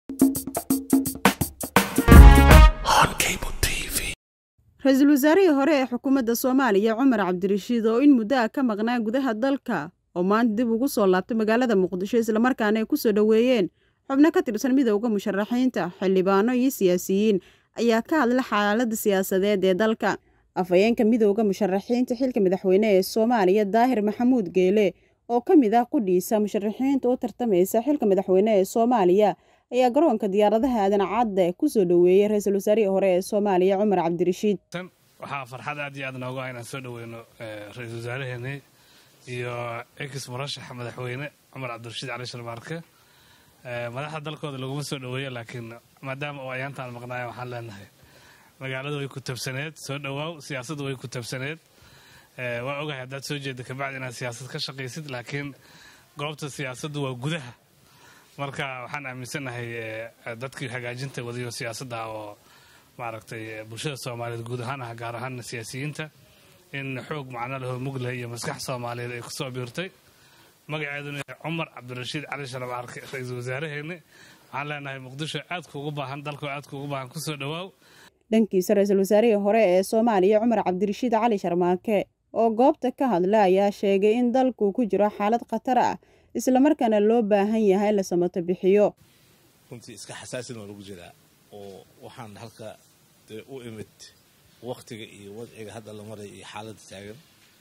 ra-iisul wasaarihii hore ee xukuumadda soomaaliya cumar cabdirashiid oo in muddo ah ka maqnaa gudaha dalka oo maanta dib ugu soo laabtay magaalada muqdisho islamarkaana ay ku soo dhoweeyeen xubno ka tirsan midowda musharaxiinta xildhibaano iyo siyaasiyiin ayaa ka hadla xaaladda siyaasadeed ee dalka afhayeenka midowda musharaxiinta xilka madaxweyne ee soomaaliya daahir maxamuud geele oo ka mid ah qudhiisa musharaxiinta u tartamaysa xilka madaxweyne ee soomaaliya ayaa garoonka diyaaradaha aadan cadde ku soo dhoweeyey ra-iisul wasaarihii hore ee soomaaliya cumar cabdirashiid waxaa farxad aad iyo aad noogu ah inaan soo dhoweyno ra-iisul wasaaraheenii iyo ex murashaxa madaxweyne cumar cabdirashiid cali sharmaarke madaxda dalkooda laguma soo dhoweeyo laakiin maadaama uu ayaantaan maqnaaya waxaan leenahay magaaladu way ku tabsaneed soo dhowaaw siyaasaddu way ku tabsaneed waa ogahay haddaad soo jeeda kabacdi inaad siyaasad ka shaqaysid laakiin goobta siyaasaddu waa gudaha marka waxaan aaminsannahay dadkii hagaajinta wadayo siyaasadda oo maaragtay bulshada soomaaliyeed guud ahaan ah gaar ahaana siyaasiyiinta in xoog macno lahoo mugleh iyo maskax soomaaliyeed ay kusoo biirtay magaceeduna cumar cabdirashiid cali sharaf arke ra-iisul wasaaraheeni waxaan leenahay muqdisho aadka ugu baahan dalkoo aadka ugu baahan kusoo dhowaaw dhankiisa ra-iisul wasaarihii hore ee soomaaliya cumar cabdirashiid cali sharmaake oo goobta ka hadla ayaa sheegay in dalku ku jiro xaalad khatar ah islamarkaana loo baahan yahay la samato bixiyo runtii iska xasaasin waa lagu jiraa oo waxaan halka dee u imid waktiga iyo wadciga hadda la maray iyo xaaladda taagan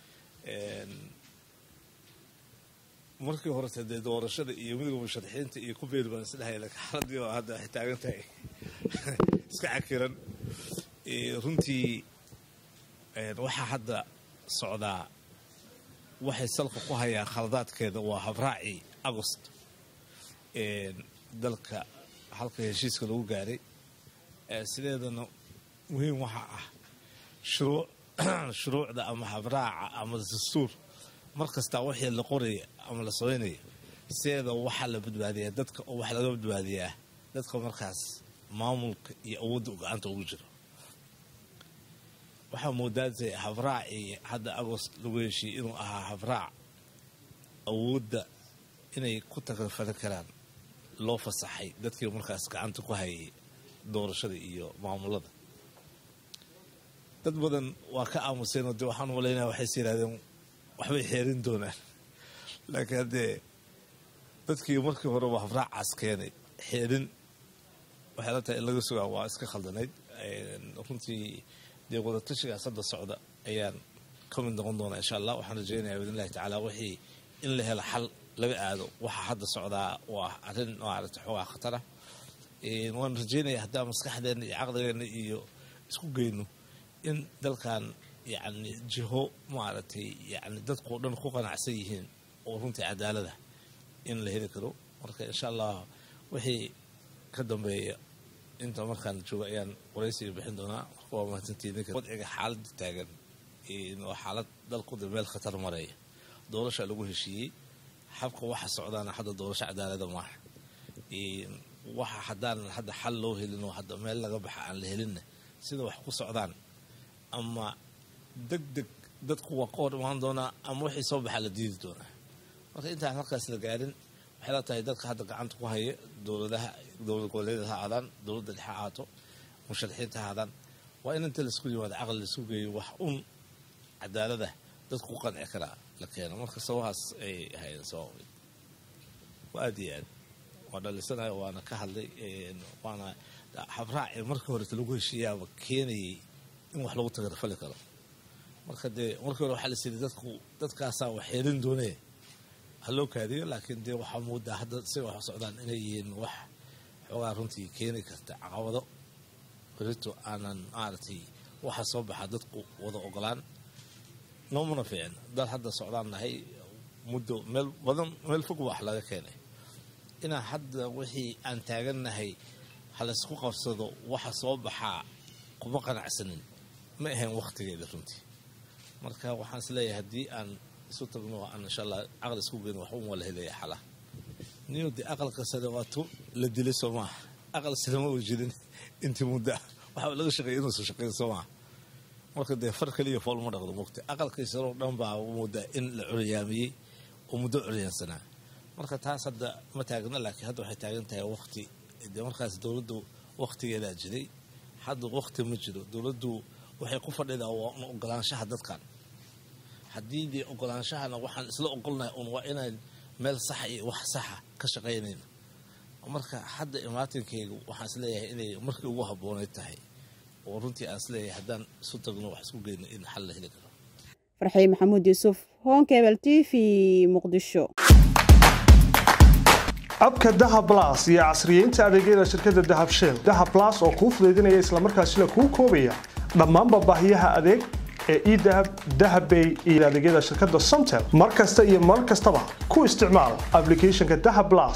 markii horete dee doorashada iyo midowga musharaxiinta iyo ku beeri baan isdhahay laakiin xaaladii oo hadda waxay taagan tahay iska cakiran runtii waxaa hadda socdaa waxay salka ku hayaan khaladaadkeeda waa habraacii agost dalka halka heshiiska lagu gaaray sideedana muhiim waxaa ah shuruucda ama habraaca ama dastuur mar kastaa wixii la qoraya ama la samaynaya sideeda waxaa la badbaadiyaa dadka oo wax laga badbaadiyaa dadka markaas maamulka iyo awoodda gacanta ugu jiro waxaa moodaatay habraacii hadda agost lagu heshiiyey inuu ahaa habraac awoodda inay ku takalfali karaan loo fasaxay dadkii markaas gacanta ku hayay doorashada iyo maamulada dad badan waa ka aamuseenoo dee waxaan malaynaya waxayse yidhahdeen waxbay xeerin doonaan laakiin haddee dadkii markii horeba habraacaas keenay xeerin waxay la tahay in laga sugaa waa iska khaldanayd runtii dee wadatashigaas hadda socda ayaan ka mid noqon doonaa insha allah waxaan rajeynaya biidnillahi tacaala wixii in la helo xal laga aado waxaa hadda socdaa waa arrin maarata xoogaa khatara waan rajeynaya haddaa maskaxdeenna iyo caqligeenna iyo isku geyno in dalkan yacni jiho maaragtay yacni dadkao dhan ku qanacsan yihiin oo runtii cadaalada in la heli karo marka insha allah wixii ka dambeeya inta markaan joogo ayaan waraysiga bixin doonaa marka waa mahadsantiidwadciga xaaladda taagan waa xaalad dalkuda meel khatar maraya doorasha lagu heshiiyey xabka waxa socdaana hadda doorasho cadaalada maaha waxa haddaanan hadda xal loo helin oo hadda meel laga baxa aan la helinna sida wax ku socdaan ama deg deg dadku waa ka hor imaan doonaa ama wixii soo baxaa la diidi doonaa marka intaan halkaas la gaarin waxay la tahay dadka hadda gacanta ku haya dowladaha dowlad goboleedyada ha aadaan dowladda dhexe ahaato musharaxiinta ha aadaan waa in inta laisku yimaado caqli laisku geeyo wax un cadaalada dadku ku qanci karaa la keeno marka sababahaas ay hayeen sabab waa aad iyo aad waa dhalisanayo waana ka hadlay waana habraaci markii horeta lagu heshiiyaaba keenayay in wax lagu tagarfali karo marka dee markii hore waxaa la siiyay dadku dadkaasaa wax xeerin doonee ha loo kaadiyo laakiin dee waxaa moodaa hadda si wax socdaan inay yihiin wax xoogaa runtii keeni karta caqabado berito aanan maaragtay waxa soo baxa dadku wada ogolaan noomana fiicin dad hadda socdaan nahay muddo meel badan meel fog wax laga keenay inaan hadda wixii aan taagannahay halaysku qabsado waxa soo baxaa kuma qanacsanin ma ahayn wakhtigeeda runtii marka waxaan is leeyahay haddii aan isu tagno aan insha allah caqli isku geyn wax un wala helaya xala niyo dee aqalka sare waa tu la dilay soo maaha aqal sare ma wajidin intii muddo waxaa laga shaqeeya inuusan shaqeyn soo maaha marka dee far kaliya fool ma dhaqdo mogta aqalkii sare oo dhan baa moodaa in la curyaamiyey oo muddo curyaansanaa marka taas hadda ma taagna laakiin hadda waxay taagan tahay waqti dee markaas dowladdu waktigeedaa jiray hadda wakti ma jiro dowladdu waxay ku fadhidaa waa un ogolaanshaha dadkan haddii dee ogolaanshahana waxaan isla ogolnahay un waa inaan meel saxa iyo wax saxa ka shaqaynayna marka hadda imaatinkaygu waxaan isleeyahay inay markii ugu habboonay tahay oo runtii aan isleeyahay haddaan isu tagno wax isku geyno in xal la heli karo farxii maxamuud yuusuf honkebel t v muqdisho abka dahab blas iyo casriyeynta adeegyada shirkadda dahab shell dahab blas oo kuu fudaydinaya islamarkaasina kuu koobaya dhammaanba baahiyaha adeeg ee edahab dahabbay iyo adeegyada shirkadda somtel mar kasta iyo mar kastaba ku isticmaal ablicathonka dahab blas